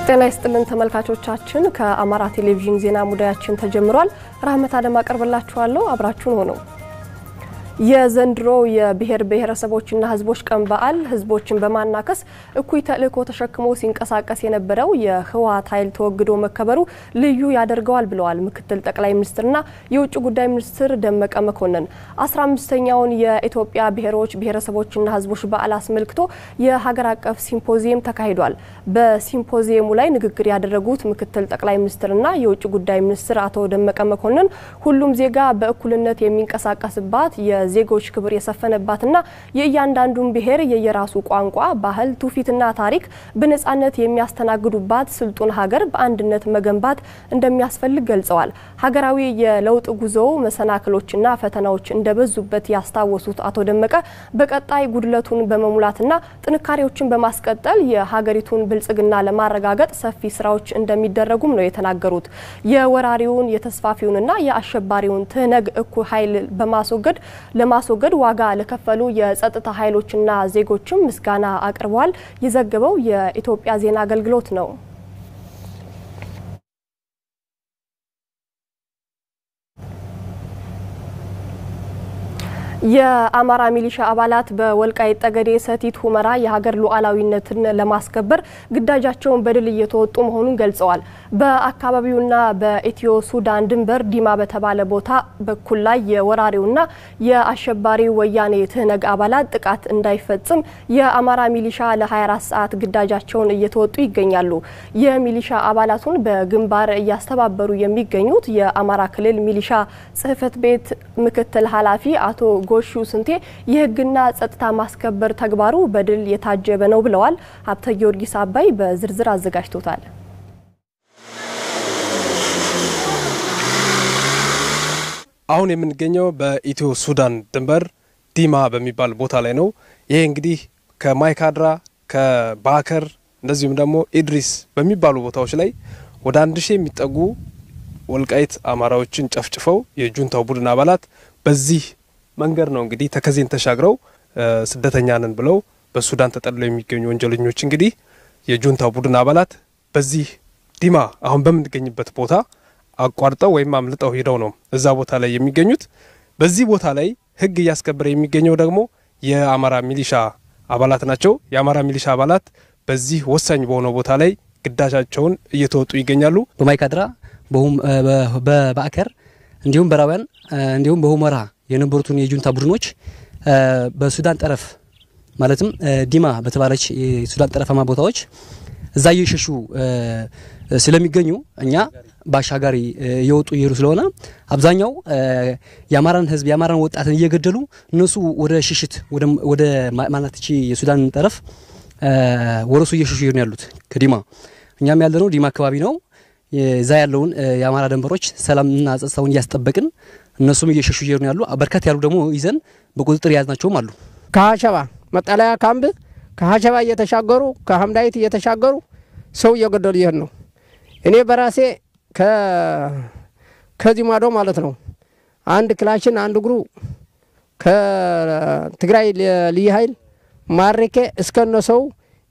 ጤና ይስጥልን ተመልካቾቻችን፣ ከአማራ ቴሌቪዥን ዜና ሙዳያችን ተጀምሯል። ራህመት አደም አቀርብላችኋለሁ። አብራችሁን ሆነው የዘንድሮ የብሔር ብሔረሰቦችና ሕዝቦች ቀን በዓል ሕዝቦችን በማናከስ እኩይ ተልዕኮ ተሸክሞ ሲንቀሳቀስ የነበረው የህወሓት ኃይል ተወግዶ መከበሩ ልዩ ያደርገዋል ብለዋል ምክትል ጠቅላይ ሚኒስትርና የውጭ ጉዳይ ሚኒስትር ደመቀ መኮንን። አስራ አምስተኛውን የኢትዮጵያ ብሔሮች ብሔረሰቦችና ሕዝቦች በዓል አስመልክቶ የሀገር አቀፍ ሲምፖዚየም ተካሂዷል። በሲምፖዚየሙ ላይ ንግግር ያደረጉት ምክትል ጠቅላይ ሚኒስትርና የውጭ ጉዳይ ሚኒስትር አቶ ደመቀ መኮንን ሁሉም ዜጋ በእኩልነት የሚንቀሳቀስባት ዜጎች ክብር የሰፈነባትና የእያንዳንዱን ብሔር የየራሱ ቋንቋ፣ ባህል፣ ትውፊትና ታሪክ በነጻነት የሚያስተናግዱባት ስልጡን ሀገር በአንድነት መገንባት እንደሚያስፈልግ ገልጸዋል። ሀገራዊ የለውጥ ጉዞው መሰናክሎችና ፈተናዎች እንደበዙበት ያስታወሱት አቶ ደመቀ በቀጣይ ጉድለቱን በመሙላትና ጥንካሬዎችን በማስቀጠል የሀገሪቱን ብልጽግና ለማረጋገጥ ሰፊ ስራዎች እንደሚደረጉም ነው የተናገሩት። የወራሪውን የተስፋፊውንና የአሸባሪውን ትህነግ እኩይ ኃይል በማስወገድ ለማስወገድ ዋጋ ለከፈሉ የጸጥታ ኃይሎችና ዜጎችም ምስጋና አቅርበዋል። የዘገበው የኢትዮጵያ ዜና አገልግሎት ነው። የአማራ ሚሊሻ አባላት በወልቃይት ጠገዴ ሰቲት ሁመራ የሀገር ሉዓላዊነትን ለማስከበር ግዳጃቸውን በድል እየተወጡ መሆኑን ገልጸዋል። በአካባቢውና በኢትዮ ሱዳን ድንበር ዲማ በተባለ ቦታ በኩል ላይ የወራሪውና የአሸባሪው ወያኔ ትህነግ አባላት ጥቃት እንዳይፈጽም የአማራ ሚሊሻ ለ24 ሰዓት ግዳጃቸውን እየተወጡ ይገኛሉ። የሚሊሻ አባላቱን በግንባር እያስተባበሩ የሚገኙት የአማራ ክልል ሚሊሻ ጽሕፈት ቤት ምክትል ኃላፊ አቶ ጎሹ ስንቴ የሕግና ጸጥታ ማስከበር ተግባሩ በድል የታጀበ ነው ብለዋል። ሀብተ ጊዮርጊስ አባይ በዝርዝር አዘጋጅቶታል። አሁን የምንገኘው በኢትዮ ሱዳን ድንበር ዲማ በሚባል ቦታ ላይ ነው። ይሄ እንግዲህ ከማይካድራ ከባከር እንደዚሁም ደግሞ ኢድሪስ በሚባሉ ቦታዎች ላይ ወደ አንድ ሺህ የሚጠጉ ወልቃይት አማራዎችን ጨፍጭፈው የጁንታው ቡድን አባላት በዚህ መንገድ ነው እንግዲህ ተከዜን ተሻግረው ስደተኛ ነን ብለው በሱዳን ተጠልለው የሚገኙ ወንጀለኞች እንግዲህ የጁንታው ቡድን አባላት በዚህ ዲማ አሁን በምንገኝበት ቦታ አቋርጠው ወይም አምልጠው ሄደው ነው እዛ ቦታ ላይ የሚገኙት። በዚህ ቦታ ላይ ሕግ እያስከበረ የሚገኘው ደግሞ የአማራ ሚሊሻ አባላት ናቸው። የአማራ ሚሊሻ አባላት በዚህ ወሳኝ በሆነው ቦታ ላይ ግዳጃቸውን እየተወጡ ይገኛሉ። በማይካድራ በባዕከር እንዲሁም በራውያን እንዲሁም በሁመራ የነበሩትን የጁንታ ቡድኖች በሱዳን ጠረፍ ማለትም ዲማ በተባለች የሱዳን ጠረፋማ ቦታዎች እዛ እየሸሹ ስለሚገኙ እኛ በአሻጋሪ እየወጡ እየሄዱ ስለሆነ አብዛኛው የአማራን ሕዝብ የአማራን ወጣትን እየገደሉ እነሱ ወደ ሽሽት ወደ ማናትቺ የሱዳን ጠረፍ ወደ እሱ እየሸሹ ይሄዱ ያሉት ከዲማ እኛም ያለነው ዲማ አካባቢ ነው። እዛ ያለውን የአማራ ደንበሮች ሰላምና ጸጥታውን እያስጠበቅን እነሱም እየሸሹ እየሄዱ ያሉ በርከት ያሉ ደግሞ ይዘን በቁጥጥር የያዝናቸውም አሉ። ከሀሸባ መጠለያ ካምፕ ከሀሸባ እየተሻገሩ ከሀምዳይት እየተሻገሩ ሰው እየገደሉ ይሄድ ነው። እኔ በራሴ ከዚህ ማዶ ማለት ነው አንድ ክላሽን አንድ እግሩ ከትግራይ ልዩ ኃይል ማሬኬ እስከነ ሰው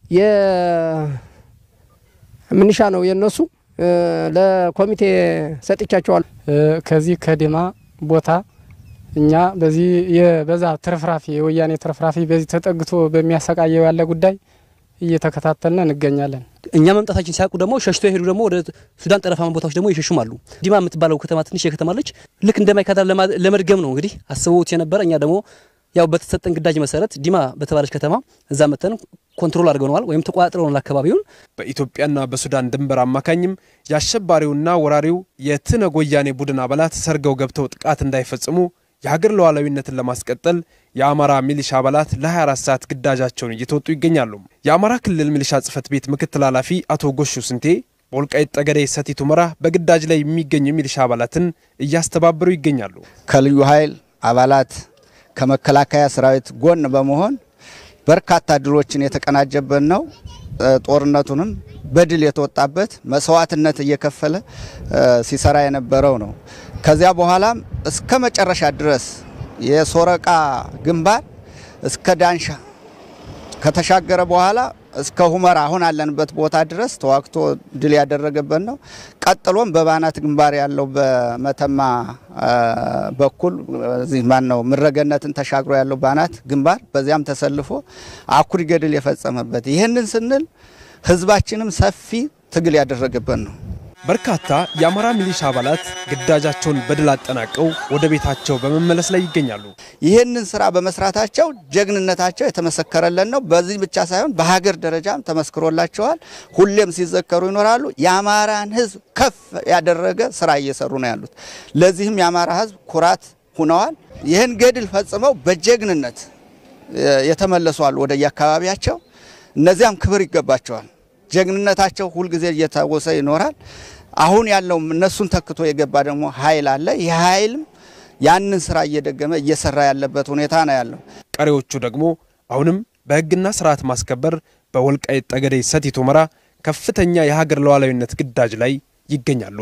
የምንሻ ነው የነሱ ለኮሚቴ ሰጥቻቸዋል። ከዚህ ከዲማ ቦታ እኛ በዚህ የበዛ ትርፍራፊ የወያኔ ትርፍራፊ በዚህ ተጠግቶ በሚያሰቃየው ያለ ጉዳይ እየተከታተልን እንገኛለን። እኛ መምጣታችን ሲያውቁ ደግሞ ሸሽቶ የሄዱ ደግሞ ወደ ሱዳን ጠረፋማ ቦታዎች ደግሞ ይሸሹም አሉ። ዲማ የምትባለው ከተማ ትንሽ የከተማለች ልክ እንደ ማይካድራ ለመድገም ነው እንግዲህ አስበውት የነበረ እኛ ደግሞ ያው በተሰጠን ግዳጅ መሰረት ዲማ በተባለች ከተማ እዛ መተን ኮንትሮል አድርገነዋል ወይም ተቆጣጥረናል አካባቢውን። በኢትዮጵያና በሱዳን ድንበር አማካኝም የአሸባሪውና ወራሪው የትነግ ወያኔ ቡድን አባላት ሰርገው ገብተው ጥቃት እንዳይፈጽሙ የሀገር ሉዓላዊነትን ለማስቀጠል የአማራ ሚሊሻ አባላት ለ24 ሰዓት ግዳጃቸውን እየተወጡ ይገኛሉ። የአማራ ክልል ሚሊሻ ጽሕፈት ቤት ምክትል ኃላፊ አቶ ጎሹ ስንቴ በወልቃይት ጠገዴ ሰቲት ሁመራ በግዳጅ ላይ የሚገኙ ሚሊሻ አባላትን እያስተባበሩ ይገኛሉ። ከልዩ ኃይል አባላት ከመከላከያ ሰራዊት ጎን በመሆን በርካታ ድሎችን የተቀናጀበት ነው። ጦርነቱንም በድል የተወጣበት መስዋዕትነት እየከፈለ ሲሰራ የነበረው ነው። ከዚያ በኋላም እስከ መጨረሻ ድረስ የሶረቃ ግንባር እስከ ዳንሻ ከተሻገረ በኋላ እስከ ሁመራ አሁን አለንበት ቦታ ድረስ ተዋግቶ ድል ያደረገበት ነው። ቀጥሎም በባናት ግንባር ያለው በመተማ በኩል እዚህ ማን ነው ምረገነትን ተሻግሮ ያለው ባናት ግንባር በዚያም ተሰልፎ አኩሪ ገድል የፈጸመበት ይህንን ስንል ህዝባችንም ሰፊ ትግል ያደረገበት ነው። በርካታ የአማራ ሚሊሻ አባላት ግዳጃቸውን በድል አጠናቀው ወደ ቤታቸው በመመለስ ላይ ይገኛሉ። ይህንን ስራ በመስራታቸው ጀግንነታቸው የተመሰከረለን ነው። በዚህ ብቻ ሳይሆን በሀገር ደረጃም ተመስክሮላቸዋል። ሁሌም ሲዘከሩ ይኖራሉ። የአማራን ህዝብ ከፍ ያደረገ ስራ እየሰሩ ነው ያሉት። ለዚህም የአማራ ህዝብ ኩራት ሁነዋል። ይህን ገድል ፈጽመው በጀግንነት የተመለሱ አሉ ወደ የአካባቢያቸው። እነዚያም ክብር ይገባቸዋል። ጀግንነታቸው ሁልጊዜ እየታወሰ ይኖራል። አሁን ያለው እነሱን ተክቶ የገባ ደግሞ ኃይል አለ። ይህ ኃይልም ያንን ስራ እየደገመ እየሰራ ያለበት ሁኔታ ነው ያለው። ቀሪዎቹ ደግሞ አሁንም በህግና ስርዓት ማስከበር በወልቃይት ጠገዴ ሰቲት ሁመራ ከፍተኛ የሀገር ሉዓላዊነት ግዳጅ ላይ ይገኛሉ።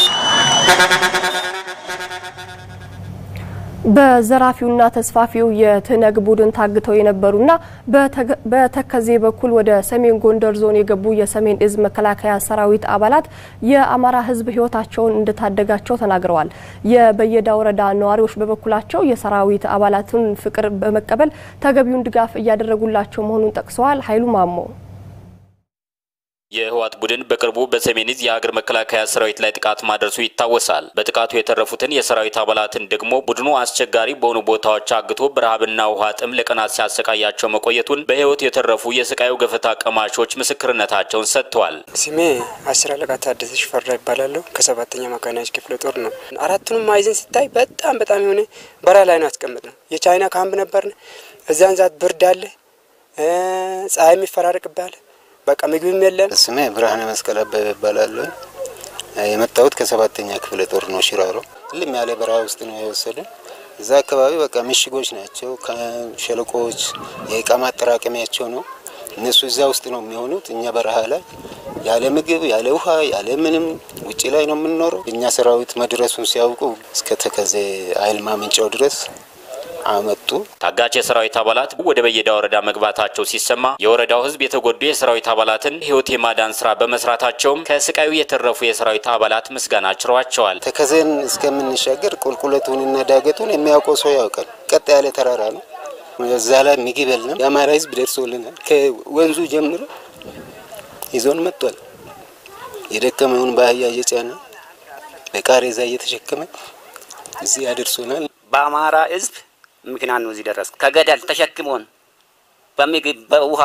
በዘራፊውና ተስፋፊው የትነግ ቡድን ታግተው የነበሩና በተከዜ በኩል ወደ ሰሜን ጎንደር ዞን የገቡ የሰሜን እዝ መከላከያ ሰራዊት አባላት የአማራ ህዝብ ህይወታቸውን እንደታደጋቸው ተናግረዋል። የበየዳ ወረዳ ነዋሪዎች በበኩላቸው የሰራዊት አባላቱን ፍቅር በመቀበል ተገቢውን ድጋፍ እያደረጉላቸው መሆኑን ጠቅሰዋል። ኃይሉ ማሞ የህወሓት ቡድን በቅርቡ በሰሜን እዝ የሀገር መከላከያ ሰራዊት ላይ ጥቃት ማድረሱ ይታወሳል። በጥቃቱ የተረፉትን የሰራዊት አባላትን ደግሞ ቡድኑ አስቸጋሪ በሆኑ ቦታዎች አግቶ በረሃብና ውሃ ጥም ለቀናት ሲያሰቃያቸው መቆየቱን በህይወት የተረፉ የስቃዩ ገፈታ ቀማሾች ምስክርነታቸውን ሰጥተዋል። ስሜ አስር አለቃ ታደሰ ሽፈራ ይባላለሁ። ከሰባተኛ መካናይዝድ ክፍለ ጦር ነው። አራቱንም ማዕዘን ሲታይ በጣም በጣም የሆነ በረሃ ላይ ነው ያስቀምጥ ነው። የቻይና ካምፕ ነበርን። እዚያን ዛት ብርድ አለ፣ ፀሐይ የሚፈራርቅብሃል በቃ ምግብም የለም። ስሜ ብርሃነ መስቀል አበበ ይባላለሁ። የመጣሁት ከሰባተኛ ክፍለ ጦር ነው። ሽራሮ ልም ያለ በረሃ ውስጥ ነው የወሰዱን። እዛ አካባቢ በቃ ምሽጎች ናቸው፣ ሸለቆዎች፣ የእቃ ማጠራቀሚያቸው ነው። እነሱ እዛ ውስጥ ነው የሚሆኑት። እኛ በረሃ ላይ ያለ ምግብ ያለ ውሃ ያለ ምንም ውጭ ላይ ነው የምንኖረው። እኛ ሰራዊት መድረሱን ሲያውቁ እስከ ተከዜ ኃይል ማመንጫው ድረስ አመጡ። ታጋች የሰራዊት አባላት ወደ በየዳ ወረዳ መግባታቸው ሲሰማ የወረዳው ሕዝብ የተጎዱ የሰራዊት አባላትን ሕይወት የማዳን ስራ በመስራታቸውም ከስቃዩ የተረፉ የሰራዊት አባላት ምስጋና ችረዋቸዋል። ተከዜን እስከምንሻገር ቁልቁለቱንና ዳገቱን የሚያውቀው ሰው ያውቃል። ቀጥ ያለ ተራራ ነው። እዛ ላይ ምግብ የለም። የአማራ ሕዝብ ደርሶልናል። ከወንዙ ጀምሮ ይዞን መጥቷል። የደከመውን በአህያ እየጫነ በቃሬዛ እየተሸከመ እዚህ ያደርሶናል። በአማራ ሕዝብ ምክንያት ነው እዚህ ደረስ። ከገደል ተሸክሞን በምግብ በውሃ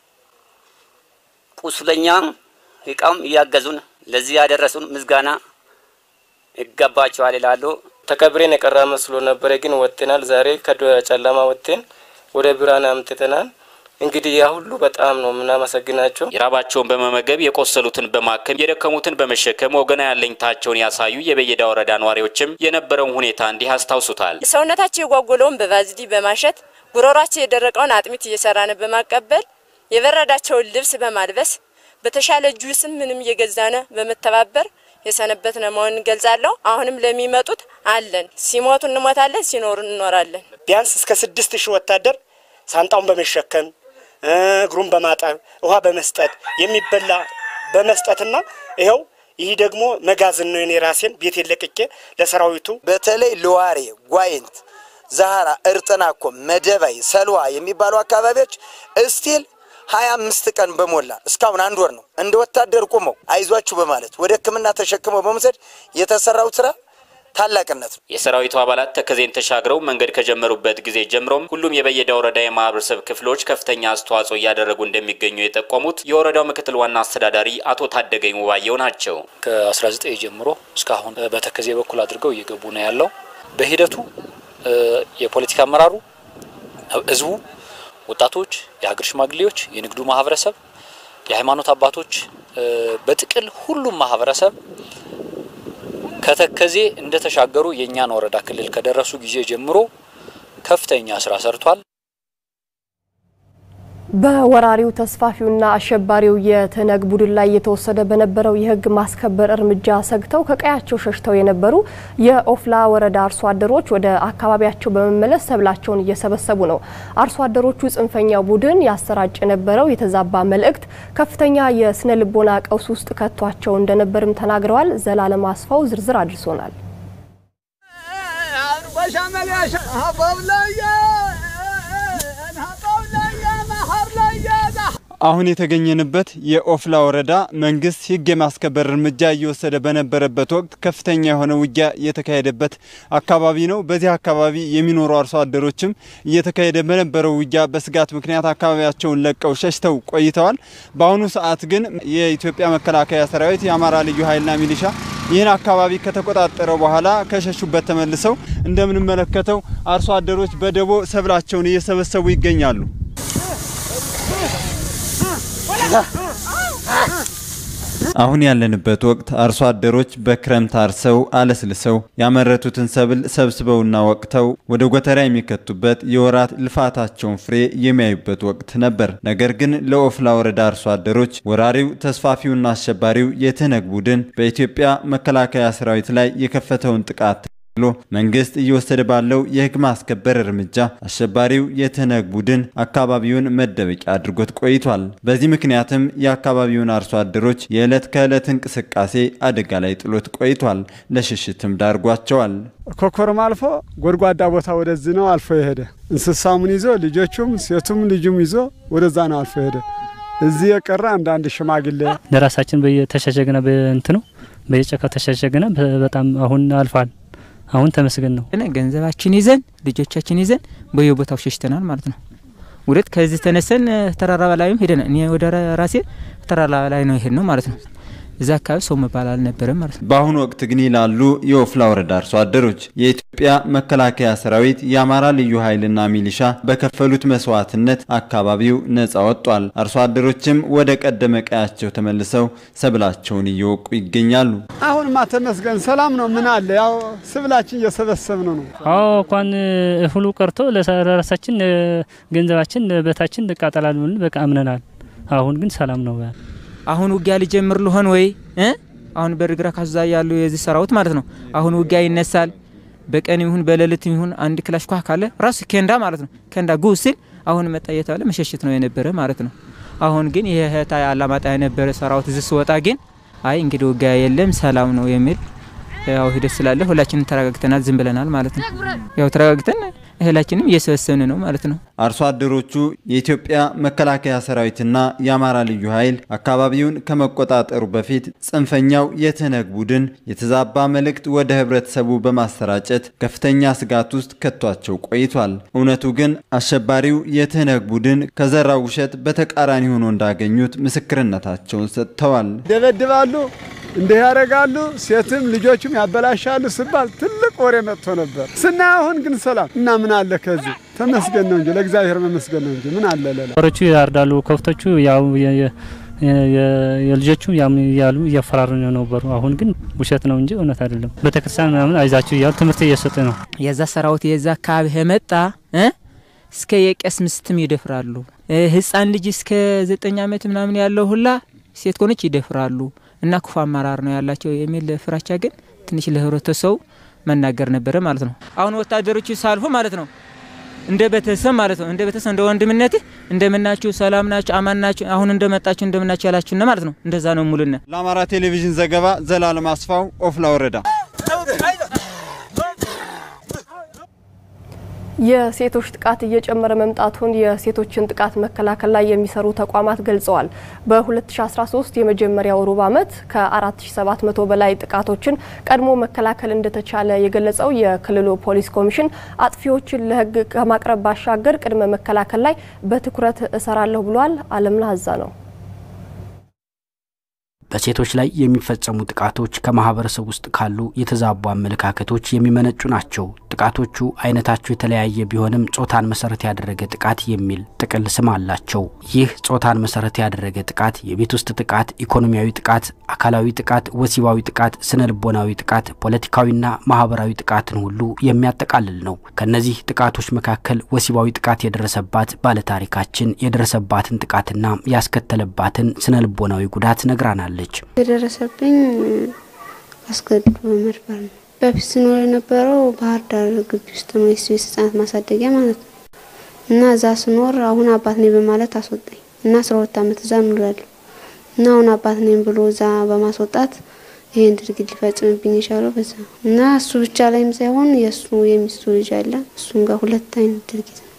ቁስለኛም እቃም እያገዙን ለዚህ ያደረሱን ምስጋና ይገባቸዋል ይላሉ። ተከብሬን የቀራ መስሎ ነበረ፣ ግን ወጥተናል። ዛሬ ከጨለማ ወጥተን ወደ ብርሃን አምጥተናል። እንግዲህ ያ ሁሉ በጣም ነው የምናመሰግናቸው። የራባቸውን በመመገብ የቆሰሉትን በማከም የደከሙትን በመሸከም ወገናዊ አለኝታቸውን ያሳዩ የበየዳ ወረዳ ነዋሪዎችም የነበረውን ሁኔታ እንዲህ አስታውሱታል። ሰውነታቸው የጓጎለውን በቫዝሊ በማሸት ጉሮሯቸው የደረቀውን አጥሚት እየሰራን በማቀበል የበረዳቸውን ልብስ በማልበስ በተሻለ ጁስም ምንም እየገዛነ በመተባበር የሰነበትነ መሆን እንገልጻለሁ። አሁንም ለሚመጡት አለን። ሲሞቱ እንሞታለን፣ ሲኖሩ እንኖራለን። ቢያንስ እስከ ስድስት ሺህ ወታደር ሳንጣውን በመሸከም እግሩን በማጠብ ውሃ በመስጠት የሚበላ በመስጠትና ይኸው ይህ ደግሞ መጋዘን ነው። የኔ ራሴን ቤት ለቅቄ ለሰራዊቱ በተለይ ለዋሬ፣ ጓይንት፣ ዛሃራ፣ እርጥናኮ፣ መደባይ፣ ሰልዋ የሚባሉ አካባቢዎች እስቲል ሀያ አምስት ቀን በሞላ እስካሁን አንድ ወር ነው እንደ ወታደር ቁመው አይዟችሁ በማለት ወደ ሕክምና ተሸክመው በመውሰድ የተሰራው ስራ ታላቅነት ነው። የሰራዊቱ አባላት ተከዜን ተሻግረው መንገድ ከጀመሩበት ጊዜ ጀምሮም ሁሉም የበየዳ ወረዳ የማህበረሰብ ክፍሎች ከፍተኛ አስተዋጽኦ እያደረጉ እንደሚገኙ የጠቆሙት የወረዳው ምክትል ዋና አስተዳዳሪ አቶ ታደገኝ ውባየው ናቸው። ከ19 ጀምሮ እስካሁን በተከዜ በኩል አድርገው እየገቡ ነው ያለው። በሂደቱ የፖለቲካ አመራሩ፣ ህዝቡ፣ ወጣቶች፣ የሀገር ሽማግሌዎች፣ የንግዱ ማህበረሰብ፣ የሃይማኖት አባቶች፣ በጥቅል ሁሉም ማህበረሰብ ከተከዜ እንደተሻገሩ የእኛን ወረዳ ክልል ከደረሱ ጊዜ ጀምሮ ከፍተኛ ስራ ሰርቷል። በወራሪው ተስፋፊውና አሸባሪው የትነግ ቡድን ላይ የተወሰደ በነበረው የሕግ ማስከበር እርምጃ ሰግተው ከቀያቸው ሸሽተው የነበሩ የኦፍላ ወረዳ አርሶ አደሮች ወደ አካባቢያቸው በመመለስ ሰብላቸውን እየሰበሰቡ ነው። አርሶ አደሮቹ ጽንፈኛው ቡድን ያሰራጭ የነበረው የተዛባ መልእክት ከፍተኛ የስነ ልቦና ቀውስ ውስጥ ከቷቸው እንደነበርም ተናግረዋል። ዘላለም አስፋው ዝርዝር አድርሶናል። አሁን የተገኘንበት የኦፍላ ወረዳ መንግስት ህግ የማስከበር እርምጃ እየወሰደ በነበረበት ወቅት ከፍተኛ የሆነ ውጊያ የተካሄደበት አካባቢ ነው። በዚህ አካባቢ የሚኖሩ አርሶ አደሮችም እየተካሄደ በነበረው ውጊያ በስጋት ምክንያት አካባቢያቸውን ለቀው ሸሽተው ቆይተዋል። በአሁኑ ሰዓት ግን የኢትዮጵያ መከላከያ ሰራዊት፣ የአማራ ልዩ ኃይልና ሚሊሻ ይህን አካባቢ ከተቆጣጠረ በኋላ ከሸሹበት ተመልሰው እንደምንመለከተው አርሶ አደሮች በደቦ ሰብላቸውን እየሰበሰቡ ይገኛሉ። አሁን ያለንበት ወቅት አርሶ አደሮች በክረምት አርሰው አለስልሰው ያመረቱትን ሰብል ሰብስበውና ወቅተው ወደ ጎተራ የሚከቱበት የወራት ልፋታቸውን ፍሬ የሚያዩበት ወቅት ነበር። ነገር ግን ለኦፍላ ወረዳ አርሶ አደሮች ወራሪው ተስፋፊውና አሸባሪው የትነግ ቡድን በኢትዮጵያ መከላከያ ሰራዊት ላይ የከፈተውን ጥቃት ብሎ መንግስት እየወሰደ ባለው የህግ ማስከበር እርምጃ አሸባሪው የትነግ ቡድን አካባቢውን መደበቂያ አድርጎት ቆይቷል። በዚህ ምክንያትም የአካባቢውን አርሶ አደሮች የዕለት ከዕለት እንቅስቃሴ አደጋ ላይ ጥሎት ቆይቷል። ለሽሽትም ዳርጓቸዋል። ኮኮርም አልፎ ጎድጓዳ ቦታ ወደዚህ ነው አልፎ የሄደ እንስሳሙን ይዞ ልጆቹም ሴቱም ልጁም ይዞ ወደዛ ነው አልፎ የሄደ። እዚህ የቀረ አንዳንድ ሽማግሌ ለራሳችን በየተሸሸግነ በእንትኑ በየጨካው ተሸሸግነ በጣም አሁን አልፏል። አሁን ተመስገን ነው። ገንዘባችን ይዘን ልጆቻችን ይዘን በየቦታው ሸሽተናል ማለት ነው። ውደት ከዚህ ተነሰን ተራራ ላይም ሄደናል። እኔ ወደ ራሴ ተራራ ላይ ነው ይሄድ ነው ማለት ነው። እዛ አካባቢ ሰው መባል አልነበረም ማለት ነው። በአሁኑ ወቅት ግን ይላሉ የኦፍላ ወረዳ አርሶ አደሮች የኢትዮጵያ መከላከያ ሰራዊት፣ የአማራ ልዩ ኃይልና ሚሊሻ በከፈሉት መስዋዕትነት አካባቢው ነጻ ወጥቷል። አርሶ አደሮችም ወደ ቀደመ ቀያቸው ተመልሰው ሰብላቸውን እየወቁ ይገኛሉ። አሁንማ ተመስገን ሰላም ነው። ምን አለ ያው ስብላችን እየሰበሰብን ነው። አዎ እንኳን እህሉ ቀርቶ ለራሳችን ገንዘባችን በታችን እንቃጠላል ብለን በቃ አምነናል። አሁን ግን ሰላም ነው። አሁን ውጊያ ሊጀምር ልሆን ወይ አሁን በርግራ ካዛ ያሉ የዚህ ሰራዊት ማለት ነው። አሁን ውጊያ ይነሳል። በቀን ይሁን በሌሊት ይሁን አንድ ክላሽ ኳ ካለ ራሱ ኬንዳ ማለት ነው። ኬንዳ ጉ ሲል አሁን መጣ እየተባለ መሸሸት ነው የነበረ ማለት ነው። አሁን ግን የህታ አላማጣ የነበረ ሰራዊት እዚህ ስወጣ ግን አይ እንግዲህ ውጊያ የለም ሰላም ነው የሚል ያው ሂደት ስላለ ሁላችንም ተረጋግተናል፣ ዝም ብለናል ማለት ነው። ያው ተረጋግተን እህላችንም እየሰበሰብን ነው ማለት ነው። አርሶ አደሮቹ የኢትዮጵያ መከላከያ ሰራዊትና የአማራ ልዩ ኃይል አካባቢውን ከመቆጣጠሩ በፊት ጽንፈኛው የትነግ ቡድን የተዛባ መልእክት ወደ ህብረተሰቡ በማሰራጨት ከፍተኛ ስጋት ውስጥ ከቷቸው ቆይቷል። እውነቱ ግን አሸባሪው የትነግ ቡድን ከዘራው ውሸት በተቃራኒ ሆኖ እንዳገኙት ምስክርነታቸውን ሰጥተዋል። ደበድባሉ እንዲህ ያደርጋሉ፣ ሴትም ልጆቹም ያበላሻሉ ሲባል ትልቅ ወሬ መጥቶ ነበር። ስናይ አሁን ግን ሰላም እና ምን አለ ከዚህ ተመስገን ነው እንጂ ለእግዚአብሔር መመስገን ነው እንጂ ምን አለ ሌላ። ሮቹ ያርዳሉ፣ ከብቶቹ ያው የልጆቹ ያም እያሉ እያፈራሩ ነበሩ። አሁን ግን ውሸት ነው እንጂ እውነት አይደለም። ቤተክርስቲያን ምናምን አይዛችሁ እያሉ ትምህርት እየሰጡ ነው። የዛ ሰራዊት የዛ አካባቢ የመጣ እስከ የቄስ ምስትም ይደፍራሉ። ህፃን ልጅ እስከ ዘጠኝ ዓመት ምናምን ያለው ሁላ ሴት ኮነች ይደፍራሉ። እና ክፉ አመራር ነው ያላቸው የሚል ፍራቻ ግን ትንሽ ለህብረተሰቡ መናገር ነበረ ማለት ነው። አሁን ወታደሮቹ ሳልፎ ማለት ነው እንደ ቤተሰብ ማለት ነው እንደ ቤተሰብ እንደ ወንድምነት እንደምናችሁ፣ ሰላም ናችሁ፣ አማን ናችሁ፣ አሁን እንደመጣችሁ እንደምናችሁ ያላችሁና ማለት ነው። እንደዛ ነው ሙሉነ። ለአማራ ቴሌቪዥን ዘገባ ዘላለም አስፋው ኦፍላ ወረዳ። የሴቶች ጥቃት እየጨመረ መምጣቱን የሴቶችን ጥቃት መከላከል ላይ የሚሰሩ ተቋማት ገልጸዋል። በ2013 የመጀመሪያው ሩብ ዓመት ከ4700 በላይ ጥቃቶችን ቀድሞ መከላከል እንደተቻለ የገለጸው የክልሉ ፖሊስ ኮሚሽን አጥፊዎችን ለሕግ ከማቅረብ ባሻገር ቅድመ መከላከል ላይ በትኩረት እሰራለሁ ብሏል። አለምነህ አዛ ነው። በሴቶች ላይ የሚፈጸሙ ጥቃቶች ከማህበረሰብ ውስጥ ካሉ የተዛቡ አመለካከቶች የሚመነጩ ናቸው። ጥቃቶቹ አይነታቸው የተለያየ ቢሆንም ጾታን መሰረት ያደረገ ጥቃት የሚል ጥቅል ስም አላቸው። ይህ ጾታን መሰረት ያደረገ ጥቃት የቤት ውስጥ ጥቃት፣ ኢኮኖሚያዊ ጥቃት፣ አካላዊ ጥቃት፣ ወሲባዊ ጥቃት፣ ስነ ልቦናዊ ጥቃት፣ ፖለቲካዊና ማህበራዊ ጥቃትን ሁሉ የሚያጠቃልል ነው። ከነዚህ ጥቃቶች መካከል ወሲባዊ ጥቃት የደረሰባት ባለታሪካችን የደረሰባትን ጥቃትና ያስከተለባትን ስነ ልቦናዊ ጉዳት ነግራናለች። የደረሰብኝ አስገድዶ መድፈር ነው። በፊት ስኖር የነበረው ባህር ዳር ግቢ ውስጥ ነው፣ የስቤት ህጻናት ማሳደጊያ ማለት ነው። እና እዛ ስኖር አሁን አባት ነኝ በማለት አስወጣኝ እና አስራ ሁለት አመት እዛ ኑሬያለሁ እና አሁን አባት ነኝ ብሎ እዛ በማስወጣት ይሄን ድርጊት ሊፈጽምብኝ የቻለው በዛ እና እሱ ብቻ ላይም ሳይሆን የእሱ የሚስቱ ልጅ አለ እሱም ጋር ሁለት አይነት ድርጊት ነው።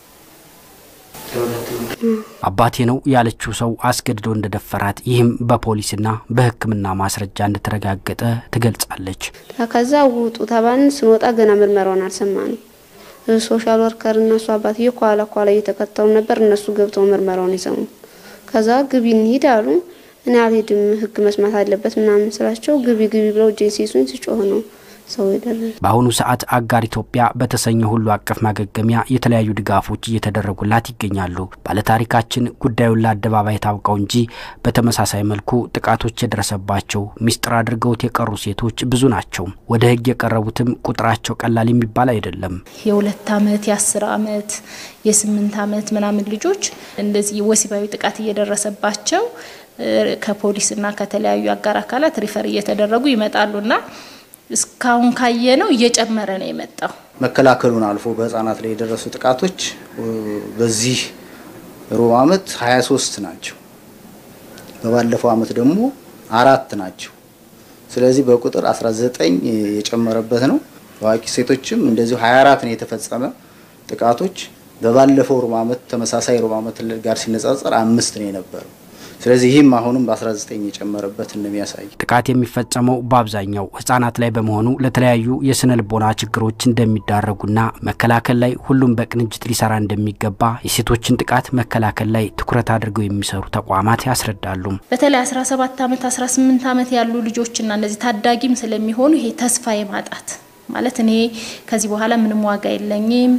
አባቴ ነው ያለችው ሰው አስገድዶ እንደደፈራት ይህም በፖሊስና በሕክምና ማስረጃ እንደተረጋገጠ ትገልጻለች። ከዛ ውጡ ተባልን። ስንወጣ ገና ምርመራውን አልሰማንም። ሶሻል ወርከር እነሱ አባትዬ ኋላ ኋላ እየተከተሉ ነበር። እነሱ ገብተው ምርመራውን የሰሙ። ከዛ ግቢ እንሂድ አሉ። እኔ አልሄድም ህግ መስማት አለበት ምናምን ስላቸው ግቢ ግቢ ብለው እጄን ሲይዙኝ ስጮህ ነው ሰው የደረሰ። በአሁኑ ሰዓት አጋር ኢትዮጵያ በተሰኘ ሁሉ አቀፍ ማገገሚያ የተለያዩ ድጋፎች እየተደረጉላት ይገኛሉ። ባለታሪካችን ጉዳዩን ለአደባባይ ታውቀው እንጂ በተመሳሳይ መልኩ ጥቃቶች የደረሰባቸው ሚስጥር አድርገውት የቀሩ ሴቶች ብዙ ናቸው። ወደ ህግ የቀረቡትም ቁጥራቸው ቀላል የሚባል አይደለም። የሁለት አመት የአስር አመት የስምንት አመት ምናምን ልጆች እንደዚህ ወሲባዊ ጥቃት እየደረሰባቸው ከፖሊስና ከተለያዩ አጋር አካላት ሪፈር እየተደረጉ ይመጣሉና እስካሁን ካየ ነው እየጨመረ ነው የመጣው። መከላከሉን አልፎ በህጻናት ላይ የደረሱ ጥቃቶች በዚህ ሩብ አመት 23 ናቸው። በባለፈው አመት ደግሞ አራት ናቸው። ስለዚህ በቁጥር 19 የጨመረበት ነው። በአዋቂ ሴቶችም እንደዚሁ 24 ነው የተፈጸመ ጥቃቶች። በባለፈው ሩብ አመት ተመሳሳይ ሩብ አመት ጋር ሲነጻጸር አምስት ነው የነበረው። ስለዚህ ይህም አሁንም በ19 የጨመረበት እንደሚያሳይ ጥቃት የሚፈጸመው በአብዛኛው ህጻናት ላይ በመሆኑ ለተለያዩ የስነ ልቦና ችግሮች እንደሚዳረጉና መከላከል ላይ ሁሉም በቅንጅት ሊሰራ እንደሚገባ የሴቶችን ጥቃት መከላከል ላይ ትኩረት አድርገው የሚሰሩ ተቋማት ያስረዳሉ። በተለይ 17 ዓመት 18 ዓመት ያሉ ልጆችና እነዚህ ታዳጊም ስለሚሆኑ ይሄ ተስፋ የማጣት ማለት እኔ ከዚህ በኋላ ምንም ዋጋ የለኝም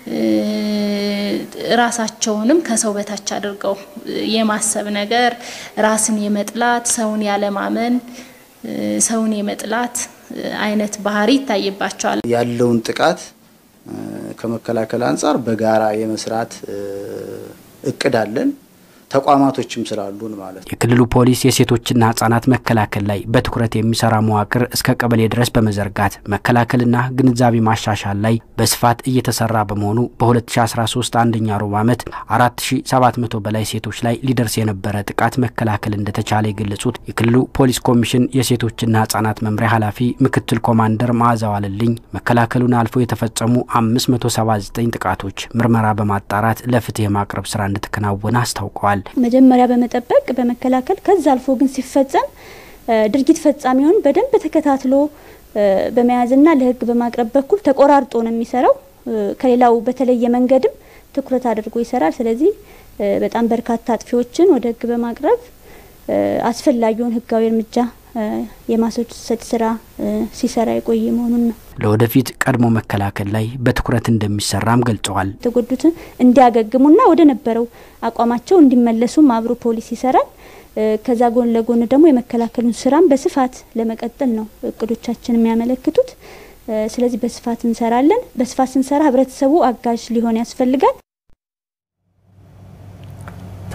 ራሳቸውንም ከሰው በታች አድርገው የማሰብ ነገር፣ ራስን የመጥላት፣ ሰውን ያለማመን፣ ሰውን የመጥላት አይነት ባህሪ ይታይባቸዋል። ያለውን ጥቃት ከመከላከል አንጻር በጋራ የመስራት እቅድ አለን። ተቋማቶችም ስላሉን ማለት ነው። የክልሉ ፖሊስ የሴቶችና ህጻናት መከላከል ላይ በትኩረት የሚሰራ መዋቅር እስከ ቀበሌ ድረስ በመዘርጋት መከላከልና ግንዛቤ ማሻሻል ላይ በስፋት እየተሰራ በመሆኑ በ2013 አንደኛ ሩብ ዓመት 4700 በላይ ሴቶች ላይ ሊደርስ የነበረ ጥቃት መከላከል እንደተቻለ የገለጹት የክልሉ ፖሊስ ኮሚሽን የሴቶችና ህጻናት መምሪያ ኃላፊ ምክትል ኮማንደር መዓዛው አለልኝ መከላከሉን አልፎ የተፈጸሙ 579 ጥቃቶች ምርመራ በማጣራት ለፍትህ የማቅረብ ስራ እንደተከናወነ አስታውቀዋል። መጀመሪያ በመጠበቅ በመከላከል ከዛ አልፎ ግን ሲፈጸም ድርጊት ፈጻሚውን በደንብ ተከታትሎ በመያዝና ለህግ በማቅረብ በኩል ተቆራርጦ ነው የሚሰራው። ከሌላው በተለየ መንገድም ትኩረት አድርጎ ይሰራል። ስለዚህ በጣም በርካታ አጥፊዎችን ወደ ህግ በማቅረብ አስፈላጊውን ህጋዊ እርምጃ የማስወሰድ ስራ ሲሰራ የቆየ መሆኑን ነው። ለወደፊት ቀድሞ መከላከል ላይ በትኩረት እንደሚሰራም ገልጸዋል። የተጎዱትን እንዲያገግሙና ወደ ነበረው አቋማቸው እንዲመለሱም አብሮ ፖሊስ ይሰራል። ከዛ ጎን ለጎን ደግሞ የመከላከሉን ስራም በስፋት ለመቀጠል ነው እቅዶቻችን የሚያመለክቱት። ስለዚህ በስፋት እንሰራለን። በስፋት ስንሰራ ህብረተሰቡ አጋዥ ሊሆን ያስፈልጋል።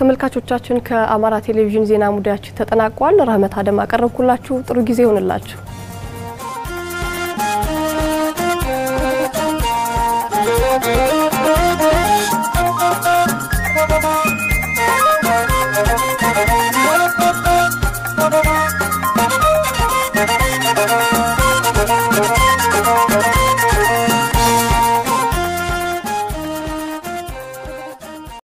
ተመልካቾቻችን ከአማራ ቴሌቪዥን ዜና ሙዳያችን ተጠናቋል። ረህመት አደም አቀረብኩላችሁ። ጥሩ ጊዜ ይሆንላችሁ።